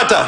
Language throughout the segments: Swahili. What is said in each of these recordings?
Kenyatta.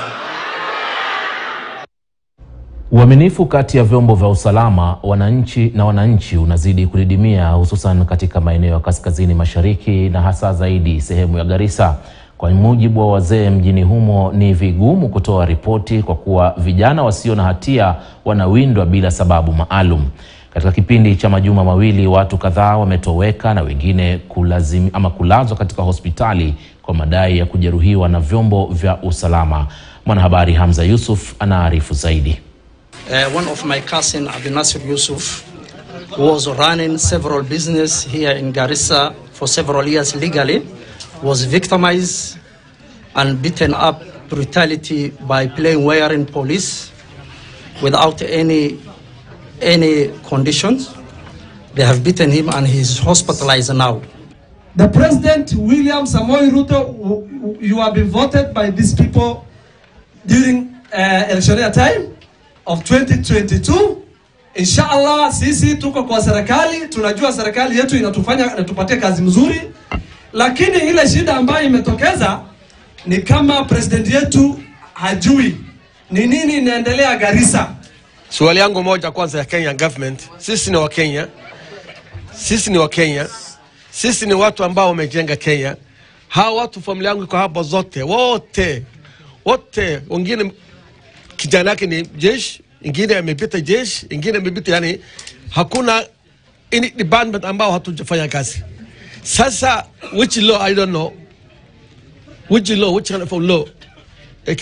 Uaminifu kati ya vyombo vya usalama, wananchi na wananchi unazidi kudidimia hususan katika maeneo ya kaskazini mashariki na hasa zaidi sehemu ya Garissa. Kwa mujibu wa wazee mjini humo, ni vigumu kutoa ripoti kwa kuwa vijana wasio na hatia wanawindwa bila sababu maalum. Katika kipindi cha majuma mawili, watu kadhaa wametoweka na wengine kulazim, ama kulazwa katika hospitali kwa madai ya kujeruhiwa na vyombo vya usalama. Mwanahabari Hamza Yusuf anaarifu zaidi. Uh, one of my cousin Abdul Nasir Yusuf who was running several business here in Garissa for several years legally was victimized and beaten up brutality by playing wearing police without any any conditions. They have beaten him and he's hospitalized now. The President William Samoei Ruto, w- w- you have been voted by these people during uh, electioneer time of 2022. Inshallah, sisi tuko kwa serikali, tunajua serikali yetu inatufanya inatupatia kazi mzuri, lakini ile shida ambayo imetokeza ni kama president yetu hajui ni nini inaendelea Garissa. Swali yangu moja kwanza ya Kenya government, sisi ni Wakenya, sisi ni Wakenya, sisi ni watu ambao wamejenga Kenya. Hawa watu familia yangu iko hapa zote, wote wote, wengine kijana yake ni jeshi, ingine amepita jeshi, ingine amepita, yani hakuna any department ambao hatujafanya kazi. Sasa which law I don't know, which law, which kind of law